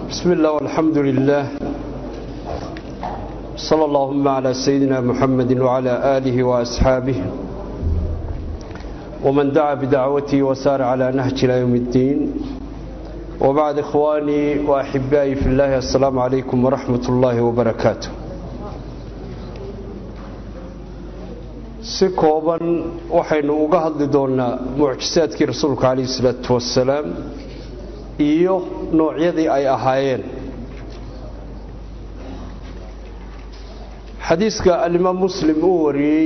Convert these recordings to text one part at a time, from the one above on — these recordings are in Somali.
بسم الله والحمد لله صلى اللهم على سيدنا محمد وعلى آله وأصحابه ومن دعا بدعوته وسار على نهج إلى يوم الدين وبعد إخواني وأحبائي في الله السلام عليكم ورحمة الله وبركاته si kooban waxaynu uga hadli doonnaa mucjisaadkii rasuulka calayhi isalaatu wasalaam iyo noocyadii ay ahaayeen xadiiska alimaam muslim uu wariyey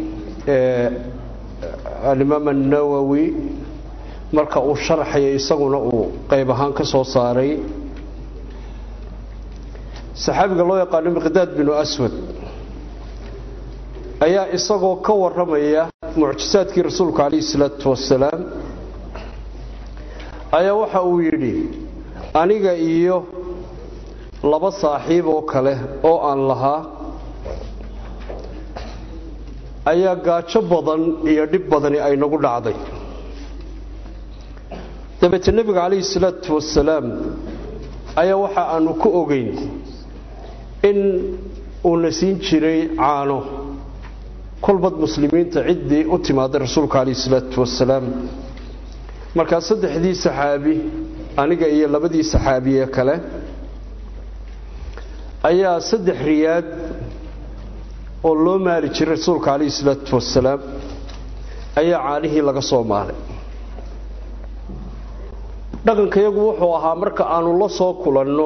alimaam annawowi marka uu sharxayay isaguna uu qayb ahaan ka soo saaray saxaabiga loo yaqaano miqdaad binu aswad ayaa isagoo ka warramaya mucjisaadkii rasuulka calayhi isalaatu wasalaam ayaa waxa uu yidhi aniga iyo laba saaxiib oo kale oo aan lahaa ayaa gaajo badan iyo dhib badani ay nagu dhacday dabeete nebiga calayhi salaatu wasalaam ayaa waxa aanu ku ogeyn in uuna siin jiray caano kolbad muslimiinta ciddii u timaaday rasuulka calayhi salaatu wasalaam markaa saddexdii saxaabi aniga iyo labadii saxaabiye kale ayaa saddex riyaad oo loo maali jiray rasuulka calayhi salaatu wasalaam ayaa caanihii laga soo maalay dhaqankayagu wuxuu ahaa marka aanu la soo kulanno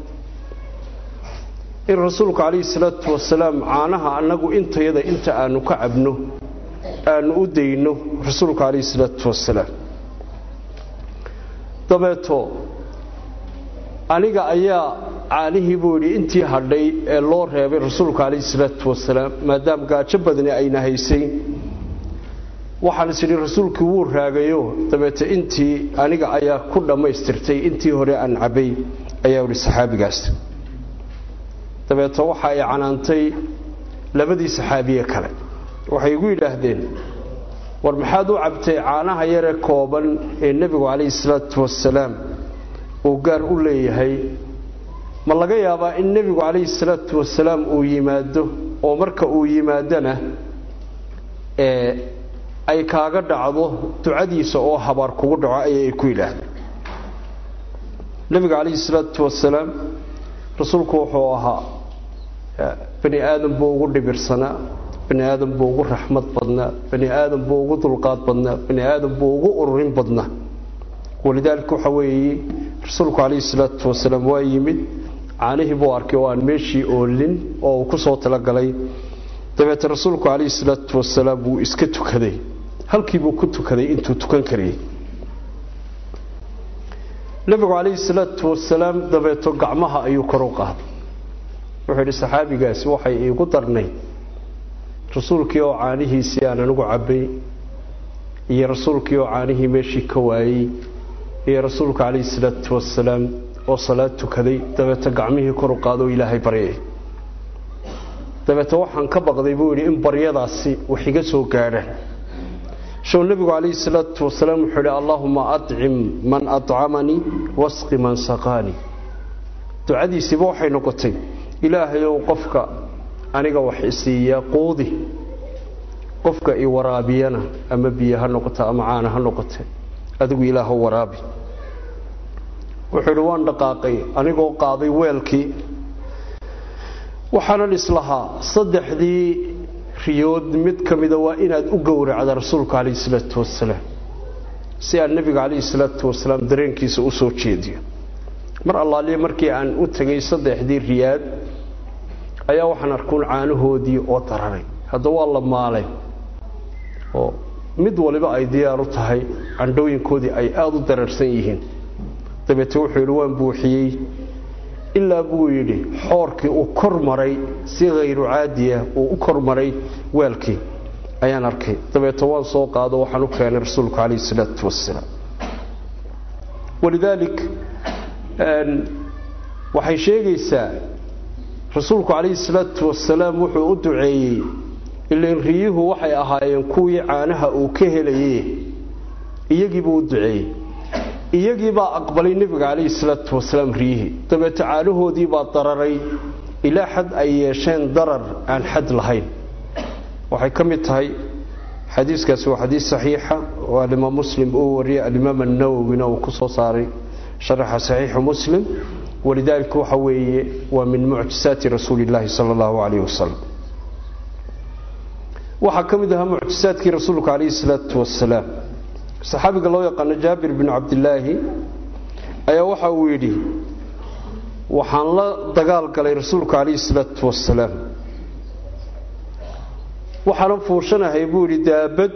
in rasuulku calayhi salaatu wasalaam caanaha annagu intayada inta aanu ka cabno aanu u dayno rasuulka calayhi salaatu wasalaam dabeeto aniga ayaa caanihii buu yidhi intii hadhay ee loo reebay rasuulka calayhi salaatu wasalaam maadaama gaajo badani ayna haysayn waxaan is idhi rasuulkii wuu raagayo dabeete intii aniga ayaa ku dhammaystirtay intii hore aan cabbay ayaa idhi saxaabigaas dabeeto waxa ay canaantay labadii saxaabiye kale waxay igu yidhaahdeen war maxaad u cabtay caanaha yaree kooban ee nebigu calayhi salaatu wasalaam uu gaar u leeyahay ma laga yaabaa in nebigu calayhi salaatu wasalaam uu yimaado oo marka uu yimaadona ee ay kaaga dhacdo ducadiisa oo habaar kugu dhaco ayay ku yidhaahdeen nebiga calayhi salaatu wasalaam rasuulku wuxuu ahaa bani aadam buu ugu dhibirsanaa bani aadam buu ugu raxmad badnaa bani aadam buu ugu dulqaad badnaa bani aadam buu ugu ururin badnaa walidaalika waxa weeye rasuulku calayhi salaatu wasalaam waa yimid caanihii buu arkay oo aan meeshii oolin oo uu ku soo talagalay dabeete rasuulku calayhi salaatu wasalaam wuu iska tukaday halkiibuu ku tukaday intuu tukan karayay nebigu calayhi salaatu wasalaam dabeeto gacmaha ayuu kor u qaaday wuxuu yidhi saxaabigaasi waxay iigu darnay rasuulkii oo caanihiisii aan anigu cabbay iyo rasuulkii oo caanihii meeshii ka waayey iyo rasuulka calayhi salaatu wasalaam oo salaad tukaday dabeete gacmihii kor u qaado oo ilaahay baryay dabeete waxaan ka baqday buu yidhi in baryadaasi wax iga soo gaadhaan show nebigu calayhi salaatu wasalaam wuxuu yidhi allaahuma acim man acamanii wasqi man saqaanii ducadiisiiba waxay noqotay ilaahayow qofka aniga wax isiiya quudi qofka i waraabiyana ama biyo ha noqota ama caana ha noqote adigu ilaaho waraabi wuxuu yidhi waan dhaqaaqay anigoo qaaday weelkii waxaanan islahaa saddexdii riyood mid ka mida waa inaad u gowracda rasuulka calayhi salaatu wasalaam si aan nebiga calayhi salaatu wasalaam dareenkiisa u soo jeediyo mar allaaliya markii aan u tegay saddexdii riyaad ayaa waxaan arkuun caanahoodii oo dararay hadda waa la maalay oo mid waliba ay diyaar u tahay candhooyinkoodii ay aada u dararsan yihiin dabeete wuxuu yidhi waan buuxiyey ilaa buu yidhi xoorkii uu kor maray si khayru caadiya uu u kor maray weelkii ayaan arkay dabeete waan soo qaado waxaan u keenay rasuulku calayhi salaatu wasalaam walidaalik waxay sheegaysaa rasuulku calayhi salaatu wasalaam wuxuu u duceeyey ilan riyuhu waxay ahaayeen kuwii caanaha uu ka helaye iyagiibuu u duceeyey iyagiibaa aqbalay nebiga calayhi salaatu wasalaam riyihii dabeete caanahoodiibaa dararay ilaa xad ay yeesheen darar aan xad lahayn waxay ka mid tahay xadiiskaasi waa xadiis saxiixa oo alimaam muslim uu wariyay alimaam annawowina uu ku soo saaray sharaxa saxiixu muslim walidaalika waxa weeye waa min mucjisaati rasuuli illaahi sala allahu calayhi wasalam waxaa ka mid ahaa mucjisaadkii rasuulka calayhi salaatu wasalaam saxaabiga loo yaqaano jaabir binu cabdilaahi ayaa waxa uu yidhi waxaan la dagaal galay rasuulka calayhi salaatu wasalaam waxaana fuushanahay buu yidhi daabad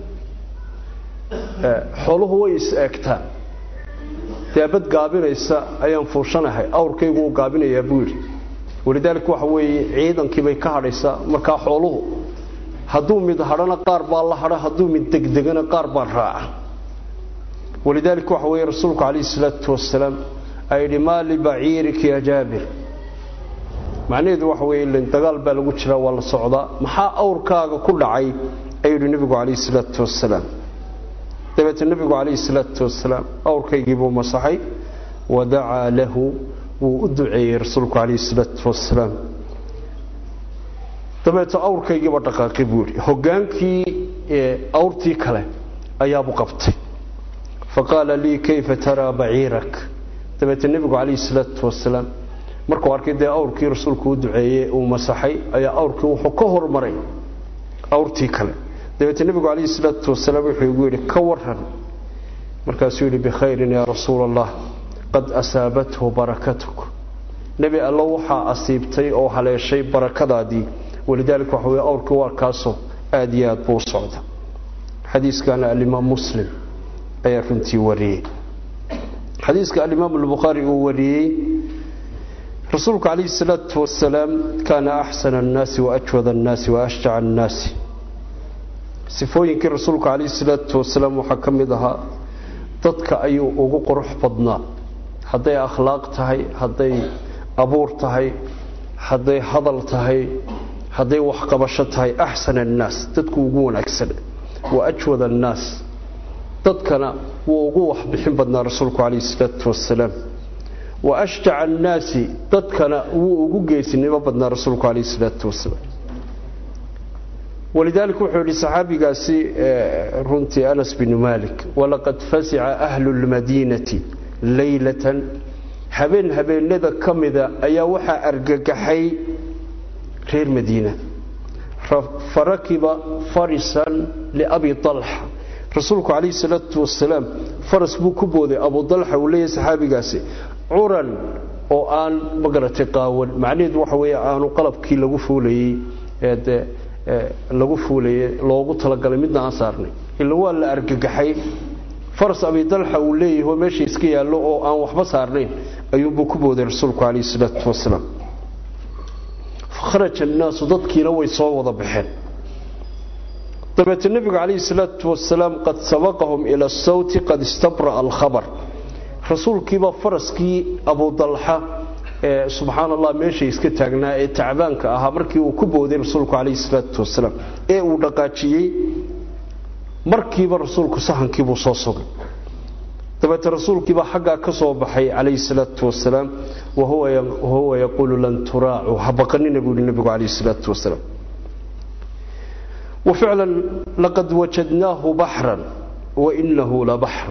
xooluhu way is eegtaan daabad gaabinaysa ayaan fuushanahay awrkaygu uu gaabinayaa buu yidhi walidaalika waxa weeye ciidankii bay ka hadhaysaa markaa xooluhu hadduu mid hadhana qaar baa la hadha hadduu mid degdegana qaar baa raaca walidaalika waxa weeye rasuulku calayhi salaatu wasalaam aa yidhi maa libaciirika ya jaabir macnaheedu waxa weeye ilan dagaal baa lagu jiraa waa la socdaa maxaa awrkaaga ku dhacay ayuu yidhi nebigu calayhi salaatu wasalaam dabeete nebigu calayhi salaatu wasalaam awrkaygii buu masaxay wadacaa lahu wuu u duceeyey rasuulku calayhi salaatu wasalaam dabeete awrkaygiiba dhaqaaqay buu yidhi hogaankii awrtii kale ayaabuu qabtay faqaala lii kayfa taraa baciirak dabeete nebigu calayhi salaatu wasalaam markuu arkay dee awrkii rasuulku u duceeyey uu masaxay ayaa awrkii wuxuu ka hormaray awrtii kale dabeete nebigu calayhi salaatu wasalaam wuxuu igu yidhi ka waran markaasuu yidhi bikhayrin yaa rasuula allah qad asaabathu barakatuk nebi allo waxaa asiibtay oo haleeshay barakadaadii walidaalika waxa weye awrkii waa kaasoo aad iyo aad buu u socda xadiiskana alimaam muslim ayaa runtii wariyey xadiiska alimaam albukhaari uu wariyey rasuulku calayhi salaatu wasalaam kaana axsana annaasi waajwada annaasi waashjaca annaasi sifooyinkii rasuulku calayhi salaatu wasalaam waxaa ka mid ahaa dadka ayuu ugu qurux badnaa hadday akhlaaq tahay hadday abuur tahay hadday hadal tahay hadday waxqabasho tahay axsana annaas dadku ugu wanaagsan wa ajwada annaas dadkana wuu ugu waxbixin badnaa rasuulku calayhi salaatu wasalaam wa ashjaca annaasi dadkana wuu ugu geesinimo badnaa rasuulku calayhi salaatu wasalaam walidaalika wuxuu yidhi saxaabigaasi runtii anas binu malik walaqad fasica ahlu lmadiinati leylatan habeen habeenada ka mida ayaa waxaa argagaxay reer madiina farakiba farisan liabi alxa rasuulku calayhi salaatu wasalaam faras buu ku booday abu dalxa uu leeyahay saxaabigaasi curan oo aan magaratay qaawan macnaheedu waxa weeye aanu qalabkii lagu fuulayey ee dee lagu fuulayey loogu talagalay midna aan saarnay ila waa la argagaxay faras abi dalxa uu leeyahay oo meesha iska yaallo oo aan waxba saarnayn ayuunbuu ku booday rasuulku calayhi salaatu wasalaam fakharaja annaasu dadkiina way soo wada baxeen dabeete nebigu calayhi salaatu wasalaam qad sabaqahum ila asawti qad istabra'a alkhabar rasuulkiibaa faraskii abudalxa ee subxaan allah meeshay iska taagnaa ee tacbaanka ahaa markii uu ku booday rasuulku calayhi salaatu wasalaam ee uu dhaqaajiyey markiiba rasuulku sahankiibuu soo sugay dabeete rasuulkiibaa xaggaa ka soo baxay calayhi salaatu wasalaam wahuwa yaquulu lan turaacu ha baqanina buu yihi nebigu calayhi salaatu wasalaam وفعلا لقد وجدناه بحرا وإنه لبحر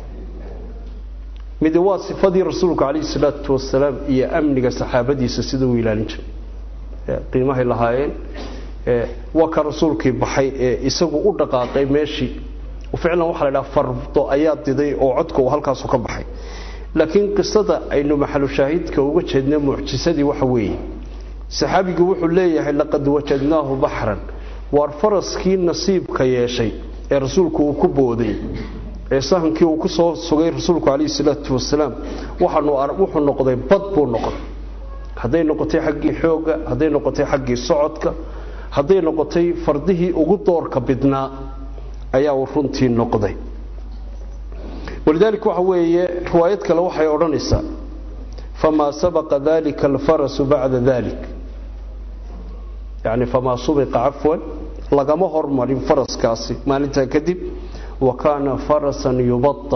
mid waa sifadii rasuulku calayhi salaatu wasalaam iyo amniga saxaabadiisa sida uu ilaalin jiray qiimahay lahaayeen waa ka rasuulkii baxay ee isagu u dhaqaaqay meeshii ficlan waxaa la dhaha fardo ayaa diday oo codka uu halkaasu ka baxay laakiin qisada aynu maxalu shaahidka uga jeedna mucjisadii waxa weeye saxaabigii wuxuu leeyahay laqad wajadnaahu baxran waar faraskii nasiibka yeeshay ee rasuulku uu ku booday ee sahankii uu ku soo sugay rasuulku calayhi salaatu wasalaam waxaanu wuxuu noqday bad buu noqday hadday noqotay xaggii xoogga hadday noqotay xaggii socodka hadday noqotay fardihii ugu doorka bidnaa ayaa uu runtii noqday walidaalika waxa weeye riwaayad kale waxay odhanaysaa famaa sabaqa dalika alfarasu bacda dalik yani famaa subiqa cafwan lagama hormarin faraskaasi maalintaa kadib wa kaana farasan yubada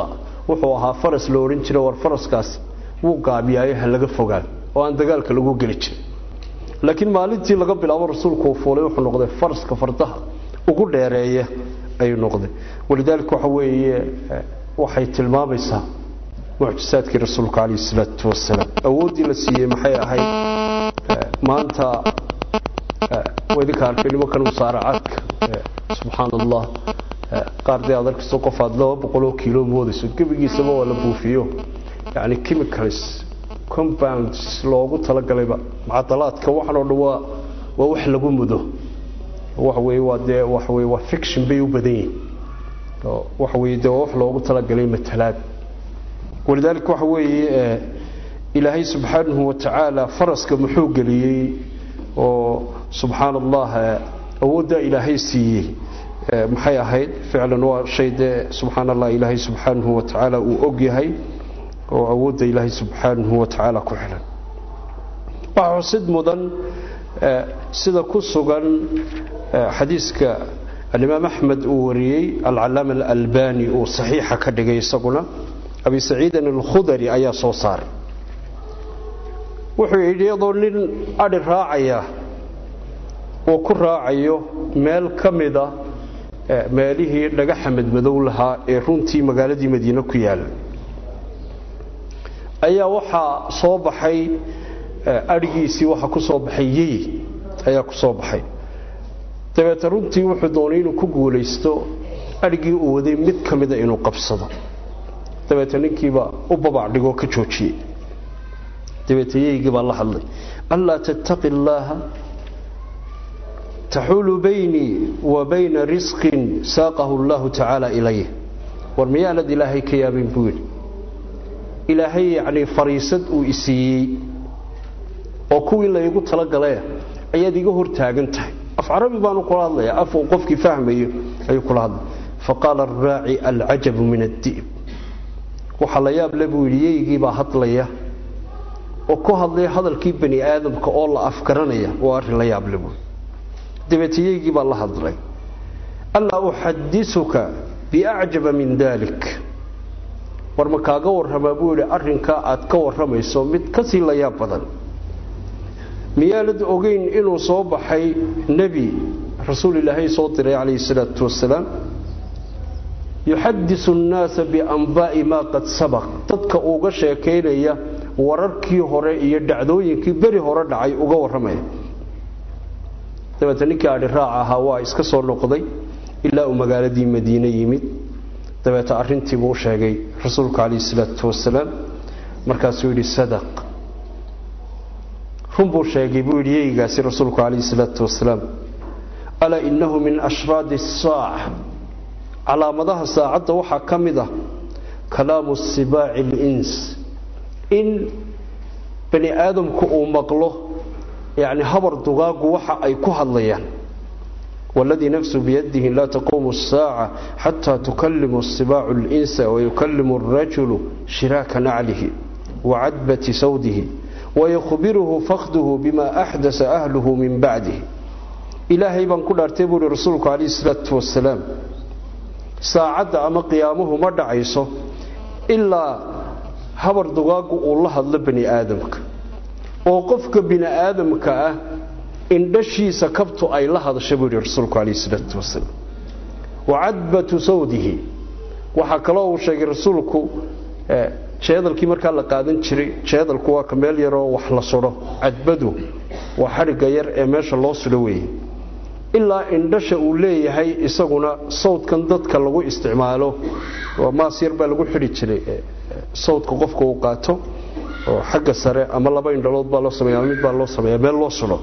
wuxuu ahaa faras la odhan jira war faraskaas wuu gaabiyaayo ha laga fogaan oo aan dagaalka lagu geli jirin laakiin maalintii laga bilaabo rasuulku uu fuulay wuxuu noqday faraska fardaha ugu dheereeya ayuu noqday walidaalika waxa weeye waxay tilmaamaysaa mucjisaadkii rasuulka calayhi salaatu wasalaam awooddii la siiyey maxay ahayd maanta idinka arkay nimankan musaaracaadka subxaan allah qaar dee aad arkayso qof aad laba boqoloo kiilo moodayso gebigiisaba waa la buufiyo yani chemicals compounds loogu talagalayba macadalaadka waxan oo dhan waa waa wax lagu mudo waxa weeye waa dee waxa weye waa fiction bay u badan yihin waxa weye dee waa wax loogu talagalay matalaad walidaalika waxa weeye ilaahay subxaanahu watacaala faraska muxuu geliyey oo subxaan allah awooddaa ilaahay siiyey maxay ahayd ficlan waa shay dee subxaan allah ilaahay subxaanahu watacaala uu og yahay oo awoodda ilaahay subxaanahu watacaala ku xilan waxaa xusid mudan sida ku sugan xadiiska alimaam axmed uu wariyey alcalaama alalbani uu saxiixa ka dhigay isaguna abi saciidin alkhudari ayaa soo saaray wuxuu yidhi iyadoo nin adhi raacaya uu ku raacayo meel ka mida meelihii dhagaxa madmadow lahaa ee runtii magaaladii madiine ku yaala ayaa waxaa soo baxay adhigiisii waxaa ku soo baxay yey ayaa ku soo baxay dabeete runtii wuxuu doonay inuu ku guulaysto adhigii uu waday mid ka mida inuu qabsado dabeete ninkiiba u babac dhigoo ka joojiyey dabeete yeygii baa la hadlay anlaa tattaqi illaaha taxuulu baynii wa bayna risqin saaqahu allahu tacaala ilayh war miyaanad ilaahay ka yaabin buu yidhi ilaahay yacnii fariisad uu isiiyey oo kuwii laygu talagalae ayaad iga hor taagan tahay af carabi baanu kula hadlaya af uu qofkii fahmayo ayuu kula hadlay faqaala araaci alcajabu min addi'b waxaa la yaab le buu yidhi yeygiibaa hadlaya oo ku hadlaya hadalkii bani aadamka oo la afgaranaya waa arrin la yaab le buui dabeete yeygii baa la hadlay allaa uxadisuka biacjaba min dalik war ma kaaga warramaa buu yidhi arrinkaa aad ka warramayso mid ka sii la yaab badan miyaanad ogeyn inuu soo baxay nebi rasuul ilaahay soo diray calayhi salaatu wasalaam yuxadisu annaasa bianbaa'i maa qad sabaq dadka uga sheekaynaya wararkii hore iyo dhacdooyinkii beri hore dhacay uga warramaya dabeete ninkii adhi raac ahaa waa iska soo noqday ilaa uu magaaladii madiine yimid dabeete arrintiibuu u sheegay rasuulka calayhi salaatu wasalaam markaasuu yidhi sadaq run buu sheegay buu yidhi yeygaasi rasuulku calayhi salaatu wasalaam alaa innahu min ashraadi asaaca calaamadaha saacadda waxaa ka mid ah kalaamu sibaaci alins in bani aadamku uu maqlo yacni habar dugaagu waxa ay ku hadlayaan waladii nafsu biyadihi laa taquumu asaaca xataa tukalimu asibaacu alinsa wayukalimu alrajulu shiraaka naclihi wacadbati sawdihi wayukhbiruhu fakduhu bima axdasa ahluhu min bacdihi ilaahay baan ku dhaartay buu ihi rasuulku calayhi salaatu wasalaam saacadda ama qiyaamuhu ma dhacayso ilaa habar dugaagu uu la hadlo bani aadamka oo qofka bini aadamka ah indhashiisa kabtu ay la hadasha buu yidhi rasuulku calayhi salaatu wasalaam wacadbatu sawdihi waxaa kaloo uu sheegay rasuulku jeedalkii markaa la qaadan jiray jeedalku waa ka meel yaroo wax la sudho cadbadu waa xadhigga yar ee meesha loo sudho weeye ilaa indhasha uu leeyahay isaguna sawdkan dadka lagu isticmaalo maas yar baa lagu xidhi jiray sawdka qofka uu qaato oo xagga sare ama laba indhalood baa loo sameeya ama mid baa loo sameeya meel loo sudho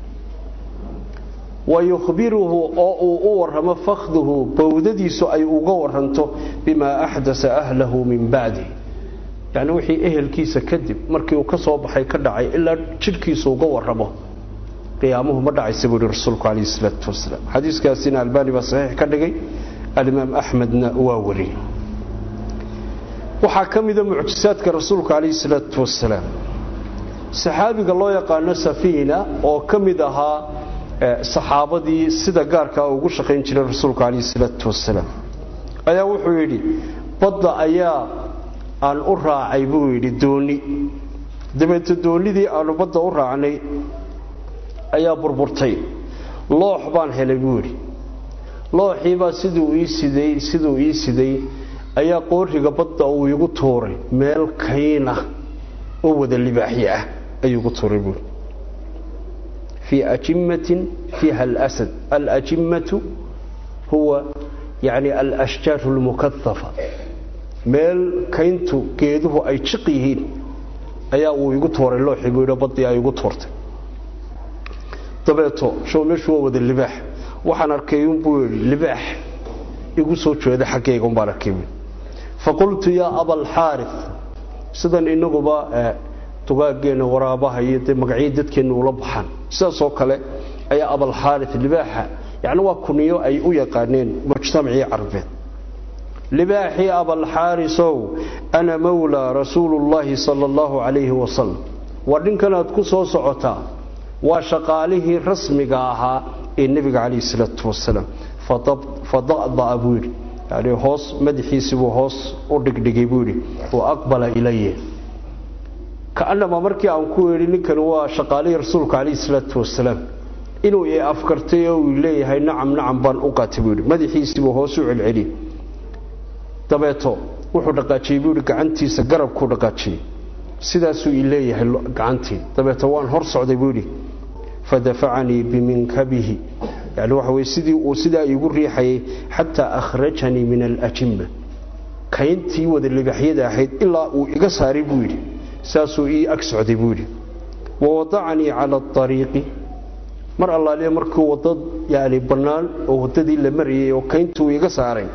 wa yukhbiruhu oo uu u warramo fakhduhu bowdadiisu ay uga waranto bimaa axdasa ahlahu min bacdi yacni wixii ehelkiisa kadib markii uu ka soo baxay ka dhacay ilaa jidhkiisu uga warramo qiyaamuhu ma dhacaysa buu yihi rasuulku calayhi salaatu wasalaam xadiiskaasina albaani baa saxiix ka dhigay alimaam axmedna waa wariyey waxaa ka mida mucjisaadka rasuulka calayhi salaatu wasalaam saxaabiga loo yaqaano safiina oo ka mid ahaa saxaabadii sida gaarkaa ugu shaqayn jiray rasuulka calayhi salaatu wasalaam ayaa wuxuu yidhi badda ayaa aan u raacay buu yidhi dooni dabeeto doonidii aanu badda u raacnay ayaa burburtay loox baan helay buu yidhi looxiibaa siduu ii siday siduu ii siday ayaa qooriga badda uu igu tuuray meel kayna oo wada libaaxyo ah ayuu igu tuuray buuri fii ajimatin fiiha alasad alajimmatu huwa yani alashjaaru lmukaafa meel kayntu geeduhu ay jiq yihiin ayaa uu igu tuuray looxii buu yidhi baddii ay igu tuurtay dabeeto show meeshu waa wada libaax waxaan arkay unbuu yidhi libaax igu soo jeeda xaggayga umbaan arkay buui faqultu yaa abalxaari sidan inaguba dugaageenna waraabaha iyo dee magacyii dadkeenna ula baxaan sidaasoo kale ayaa abalxaari libaaxa yani waa kuniyo ay u yaqaaneen mujtamacii carbeed libaaxii abalxaarisow ana mawlaa rasuulullaahi sala allahu calayhi wasalam waa dhinkanaad ku soo socotaa waa shaqaalihii rasmiga ahaa ee nebiga calayhi salaatu wasalaam fada'da'a buu yidhi yani hoos madaxiisibuu hoos u dhigdhigay buu yidhi wa aqbala ilaya kaanama markii aan ku yeedhi ninkani waa shaqaalihii rasuulka calayhi salaatu wasalaam inuu i afkartay oo uu leeyahay nacam nacam baan u qaatay buu yidhi madaxiisibuu hoos u celceliyey dabeeto wuxuu dhaqaajiyey buu yidhi gacantiisa garabkuu dhaqaajiyey sidaasuu i leeyahay gacantii dabeeto waan hor socday buu yidhi fadafacanii biminkabihi yani waxa weye sidii uu sidaa iigu riixayay xataa akhrajanii min alajimma kayntii wada libaxyada ahayd ilaa uu iga saaray buu yidhi saasuu ii ag socday buu yidhi wawadacanii cala ariiqi mar allaaliya markuu wadda yani bannaan oo waddadii la marayay oo kayntuu iga saaray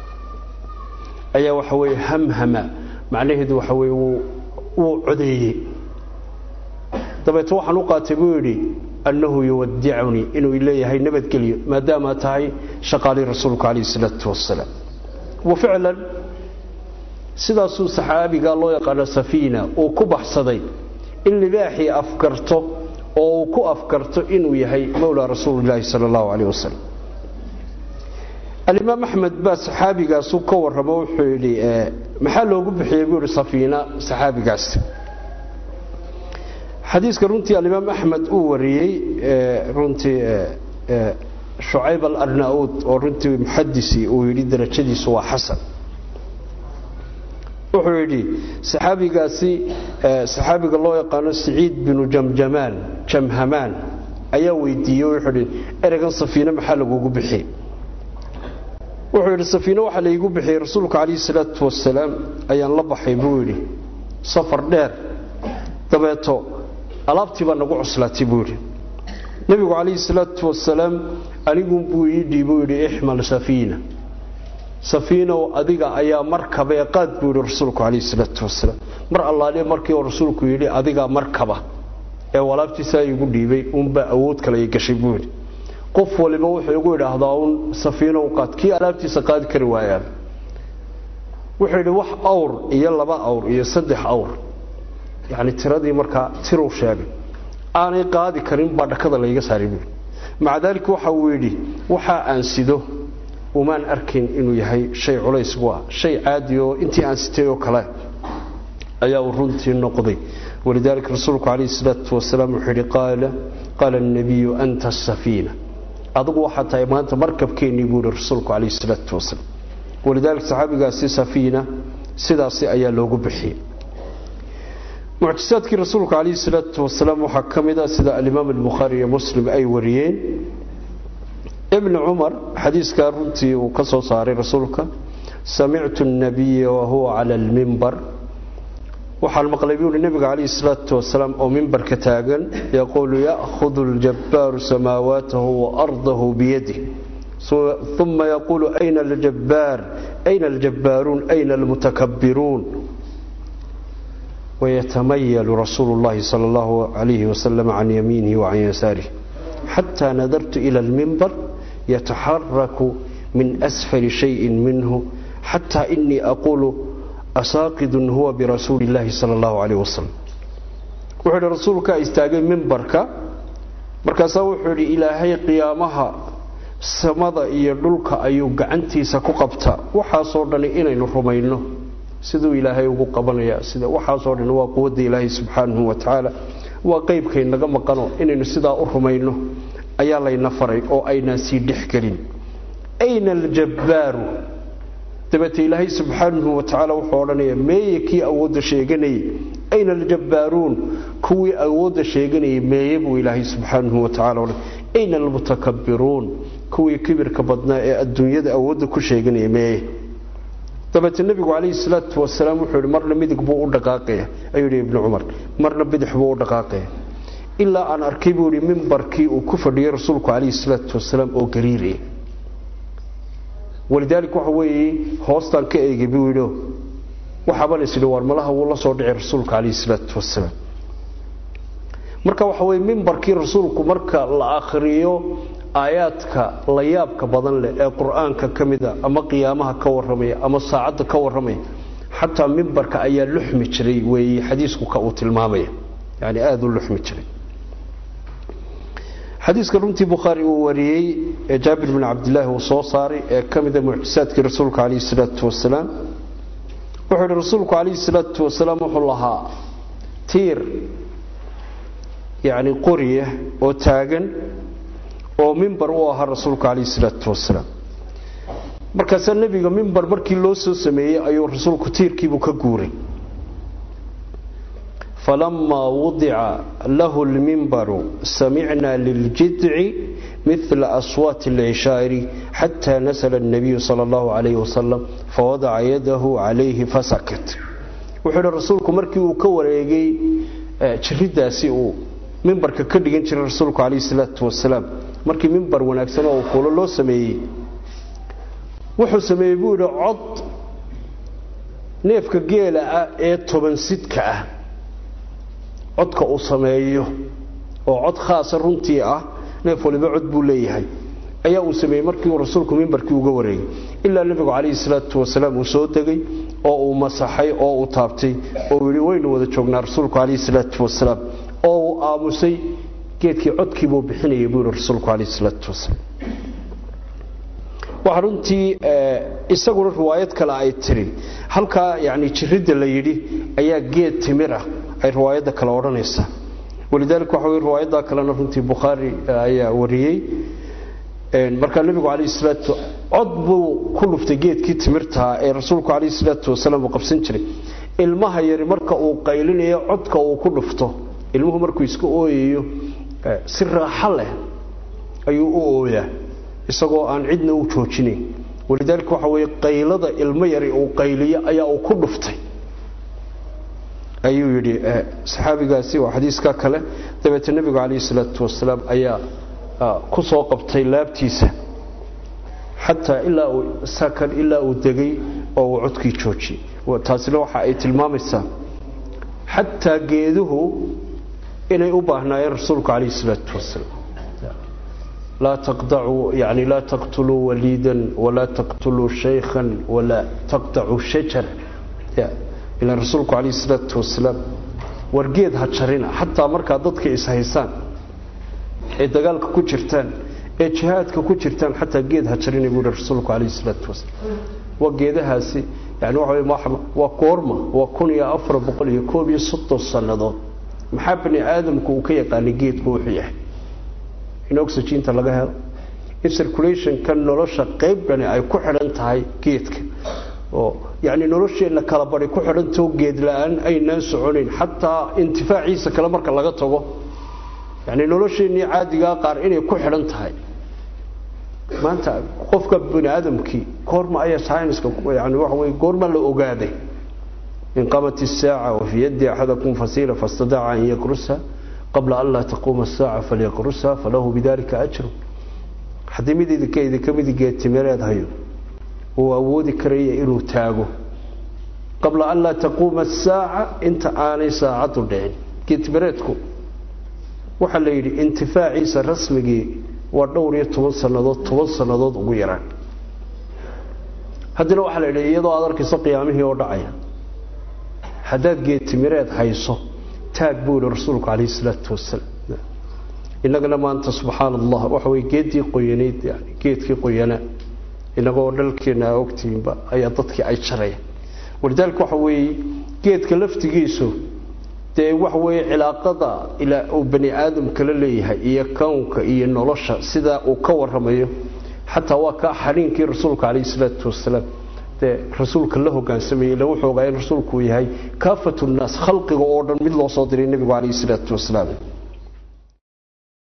ayaa waxa weye hamhama macnaheedu waxa weye wuu codeeyey dabeeto waxaan u qaatay buu yidhi annahu yuwadicunii inuu leeyahay nabadgelyo maadaama tahay shaqaalii rasuulku calayhi salaatu wasalaam wa ficlan sidaasuu saxaabiga loo yaqaano safiina uu ku baxsaday in libaaxii afkarto oo uu ku afkarto inuu yahay mowlaa rasuulilaahi sala allahu calayh wasalam alimaam axmed baa saxaabigaasu ka warramo wuxuu yidhi maxaa loogu bixiyey buu yidhi safiina saxaabigaas xadiiska runtii alimaam axmed uu wariyey runtii shucayb alarnauud oo runtii muxadisi uu yidhi darajadiisu waa xasan wuxuu yidhi saxaabigaasi saxaabiga loo yaqaano saciid binu jamjamaan jamhamaan ayaa weydiiyey wuxuu yidhi ereygan safiine maxaa lagugu bixiyey wuxuu yidhi safiine waxaa laygu bixiyey rasuulka calayhi salaatu wasalaam ayaan la baxay buu yidhi safar dheer dabeeto alaabtii baa nagu cuslaatay buu yidhi nebigu calayhi salaatu wasalaam anigun buu ii dhiibuu yidhi ixmal safiina safiinow adiga ayaa markabee qaad buu yidhi rasuulku calayhi salaatu wasalaam mar allaaliya markii uu rasuulku yidhi adigaa markaba ee walaabtiisaa igu dhiibay unbaa awood kale ay gashay buu yidhi qof waliba wuxuu igu idhaahdaa uun safiinow qaad kii alaabtiisa qaadi kari waayaan wuxuu yidhi wax awr iyo laba awr iyo saddex awr yani tiradii markaa tiruu sheegay aanay qaadi karin baa dhakada layga saaray buui maca daalika waxa uu yidhi waxaa aan sido umaan arkayn inuu yahay shay culays bu ah shay caadi oo intii aan sitay oo kale ayaa uu runtii noqday walidaalika rasuulku calayhi salaatu wasalaam wuxuu yidhi qaala qaala annabiyu anta asafiina adigu waxaa tahay maanta markabkeennii buu yihi rasuulku calayhi salaatu wasalaam walidaalika saxaabigaasi safiina sidaasi ayaa loogu bixiyey mucjisaadkii rasuulka calayhi salaatu wasalaam waxaa ka mid a sida alimaam albukhaari iyo muslim ay wariyeen ibni cumar xadiiskaa runtii uu ka soo saaray rasuulka samictu nabiya wahuwa cala almimbar waxaan maqlay buu hi nebiga calayhi salaatu wasalaam oo mimbarka taagan yaquulu ya'hudu aljabbaaru samaawaatahu waardahu biyadih uma yaquulu ayna aljabbaar ayna aljabbaaruun ayna almutakabbiruun ويتميل رسول الله صلى الله عليه وسلم عن يمينه وعن يساره حتى نظرت إلى المنبر يتحرك من أسفل شيء منه حتى إني أقول أساقد هو برسول الله صلى الله عليه وسلم وحول رسولك استاقي منبرك markaasaa wuxuu yidhi ilaahay qiyaamaha samada iyo dhulka ayuu gacantiisa ku qabtaa waxaasoo dhani inaynu rumayno siduu ilaahay ugu qabanaya sida waxaasoo dhan waa quwadda ilaahay subxaanahu wa tacaala waa qeybkay naga maqano inaynu sidaa u rumayno ayaa layna faray oo aynaan sii dhexgelin ayna aljabbaaru dabeete ilaahay subxaanahu wa tacaala wuxuu odhanaya meeye kii awoodda sheeganayay ayna aljabbaaruun kuwii awoodda sheeganayay meeye buu ilaahay subxaanahu wa tacala odhan ayna almutakabbiruun kuwii kibirka badnaa ee adduunyada awoodda ku sheeganaya meeye dabeete nebigu calayhi salaatu wasalaam wuxuu yihi marna midig buu u dhaqaaqaya ayuu yidhi ibnu cumar marna bidix buu u dhaqaaqaya ilaa aan arkay buu yidhi mimbarkii uu ku fadhiyey rasuulku calayhi salaatu wasalaam oo gariiraya walidaalik waxa weeye hoostaan ka eegay buu yidhi waxaaban is idhi waar malaha wuu la soo dhicay rasuulka calayhi salaatu wasalaam marka waxa weye mimbarkii rasuulku marka la akhriyo aayaadka la yaabka badan leh ee qur-aanka ka mida ama qiyaamaha ka warramaya ama saacadda ka warramaya xataa mimbarka ayaa luxmi jiray weeye xadiisku ka uu tilmaamaya yani aada u luxmi jiray xadiiska runtii bukhaari uu wariyey ee jaabir bin cabdilaahi uu soo saaray ee ka mida mucjisaadkii rasuulka calayhi salaatu wasalaam wuxuu yihi rasuulku calayhi salaatu wasalaam wuxuu lahaa tiir yacni qoriya oo taagan oo mimbar u ahaa rasuulku calayhi salaatu wasalaam markaasaa nebiga mimbar markii loo soo sameeyey ayuu rasuulku tiirkiibuu ka guuray falamaa wudica lahu lmimbaru samicnaa liljidci mila aswaati alcishaa'iri xataa nasla الnabiyu sala اllahu calayhi wasalam fawadaca yadahu calayhi fasakat wuxuu ihi rasuulku markii uu ka wareegay jiridaasi uu mimbarka ka dhigan jiray rasuulku calayhi salaatu wasalaam markii mimbar wanaagsan oo kuulo loo sameeyey wuxuu sameeyey buu yidhi cod neefka geela ah ee toban sidka ah codka uu sameeyo oo cod khaasa runtii ah neef waliba cod buu leeyahay ayaa uu sameeyey markii uu rasuulku mimbarkii uga wareegay ilaa nebigu calayhi salaatu wasalaam uu soo degay oo uu masaxay oo uu taabtay oo uu yidhi waynu wada joognaa rasuulku calayhi salaatu wasalaam oo uu aamusay geedkii codkiibuu bixinayay buu yihi rasuulku calayhi salaatu wasalaam waxaa runtii isaguna riwaayad kale ay tiri halkaa yani jiridda la yidhi ayaa geed timir ah ay riwaayadda kale odhanaysaa walidaalika waxa wey riwaayaddaa kalena runtii bukhaari ayaa wariyey markaa nebigu calayhi salaatu cod buu ku dhuftay geedkii timirtaa ee rasuulku calayhi salaatu wasalaam uu qabsan jiray ilmaha yari marka uu qaylinayo codka uu ku dhufto ilmuhu markuu iska ooyayo si raaxo leh ayuu u ooyaa isagoo aan cidna u joojinayn walidaalika waxa weeye qaylada ilmo yari uu qayliyo ayaa uu ku dhuftay ayuu yidhi saxaabigaasi waa xadiiska kale dabeete nebigu calayhi salaatu wasalaam ayaa ku soo qabtay laabtiisa xataa ilaa uu sakan ilaa uu degay oo uu codkii joojiyey taasina waxa ay tilmaamaysaa xataa geeduhu inay u baahnaayeen rasuulku calayhi salaatu wasalaam laa taqdacuu yani laa taqtuluu waliidan walaa taqtuluu shaykhan walaa taqdacuu shajar ilaan rasuulku calayhi salaatu wasalaam wargeed ha jarina xataa markaa dadka ishaysaan ee dagaalka ku jirtaan ee jihaadka ku jirtaan xataa geed ha jarina buu yihi rasuulku calayhi salaatu wasalaam waa geedahaasi yani waxa waa goorma waa kun iyo afar boqol iyo koob iyo soddon sannadood maxaa bani aadamku uu ka yaqaanay geedku wuxuu yahay in oxyginta laga helo in circulationka nolosha qayb dhani ay ku xidhan tahay geedka oo yani nolosheenna kala badi ku xidhantao geed la-aan aynaan soconayn xataa intifaaciisa kale marka laga tago yani nolosheennii caadigaa qaar inay ku xidhan tahay maanta qofka bani aadamkii goorma ayaa scienska yani waxa wey goorma la ogaaday in qamat isaaca wafii yaddi axadakum fasiila fastadaca an yakrusa qabla an laa taquuma asaaca falyaqrusa falahu bidalika ajru haddii mid idinka idinka midi geedtimireed hayo uu awoodi karaya inuu taago qabla an laa taquuma asaaca inta aanay saacaddu dhicin geedtimireedku waxaa la yidhi intifaaciisa rasmigii waa dhowr iyo toban sannadood toban sannadood ugu yaraan haddana waxaa la yidhi iyadoo aad arkayso qiyaamihii oo dhacaya haddaad geedtimireed hayso taag buu yihi rasuulku calayhi salaatu wasalaam innagana maanta subxaana allah waxa weye geeddii qoyanayd yani geedkii qoyanaa innagoo dhalkeenna aa ogtihiinba ayaa dadkii ay jarayaan walidaalika waxa weeye geedka laftigiisu dee waxa weeye cilaaqada ilaa uu bani aadamka la leeyahay iyo kownka iyo nolosha sidaa uu ka waramayo xataa waa ka xariinkii rasuulka calayhi salaatu wasalaam dee rasuulka la hogaansamayey la wuxuu ogaa in rasuulku uu yahay kaafatu nnaas khalqiga oo dhan mid loo soo diray nebigu calayhi salaatu wasalaam